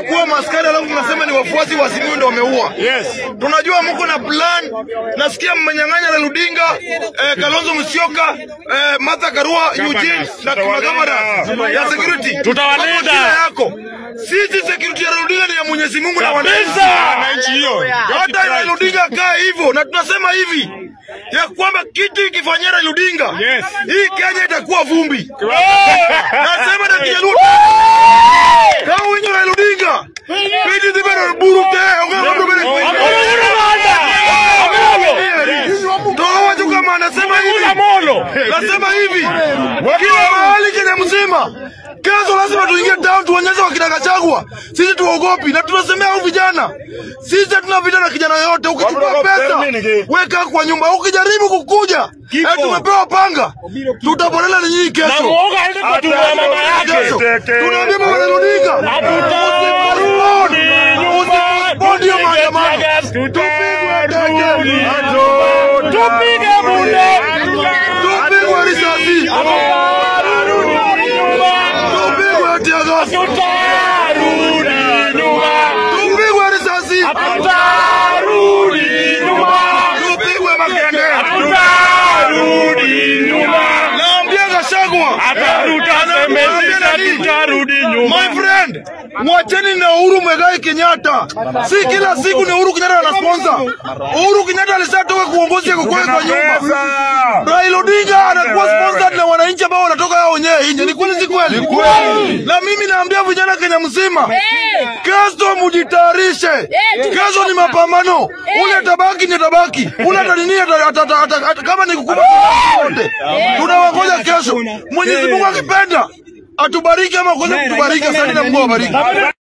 kuwa maskari alafu mnasema ni wafuasi wa Simiyu ndio wameua. Yes. Tunajua mko na plan. Nasikia mmenyang'anya na Ludinga, eh, Kalonzo Musyoka, eh, Martha Karua, Eugene na kuna gavana ya security. Tutawalinda. Hapo shida yako. Sisi security ya Ludinga ni ya Mwenyezi Mungu na wananchi. Kabisa. Wananchi hiyo. Hata Raila Odinga kaa hivyo, na tunasema hivi ya kwamba kitu ikifanyia Raila Odinga Yes. hii Kenya itakuwa vumbi. Nasema na Kijaluo kama winyo Raila Odinga pidi zibe na buru te ongea mambo mbele Toa watu kama anasema hivi Molo. Nasema hivi kila mahali Kenya mzima Kesho lazima tuingie town tuonyeshe wakina Gachagua sisi tuogopi, na tunasemea hao vijana, sisi hatuna vita na kijana yoyote. Ukichukua pesa weka kwa nyumba, ukijaribu kukuja eh, tumepewa panga, tutaponela ni nyinyi Na kesho. muoga aende kwa tumbo ya mama Kesho yake. tunaambia mama Odinga, Hatutarudi Usipostpone hiyo maandamano. Tutarudi. Tupige bunde. tupigwe risasi, tupigwe tear gas, Tutarudi nyuma. tupigwe risasi, Tutarudi nyuma. tupigwe makende. Tutarudi nyuma. Naambia Gachagua, Hata tutasemezisha tutarudi my nyuma. friend, mwacheni na Uhuru Mwegai Kenyatta. Si kila siku ni Uhuru Kenyatta ana sponsor. Uhuru Kenyatta alishatoka kuongozi ya kukwea kwa nyumba. Raila Odinga anakuwa sponsored na wananchi ambao wanatoka hao wenyewe nje. Ni kweli si kweli? Na mimi naambia vijana Kenya mzima, kesho mujitayarishe. Kesho ni mapambano. Ule atabaki ni atabaki. Ule atanini ata- ata- ata- ata- ata- kama ni kukuba wote. Tunawangoja kesho. Mwenyezi Mungu akipenda atubariki ama kuweza kutubariki. Asante na Mungu awabariki.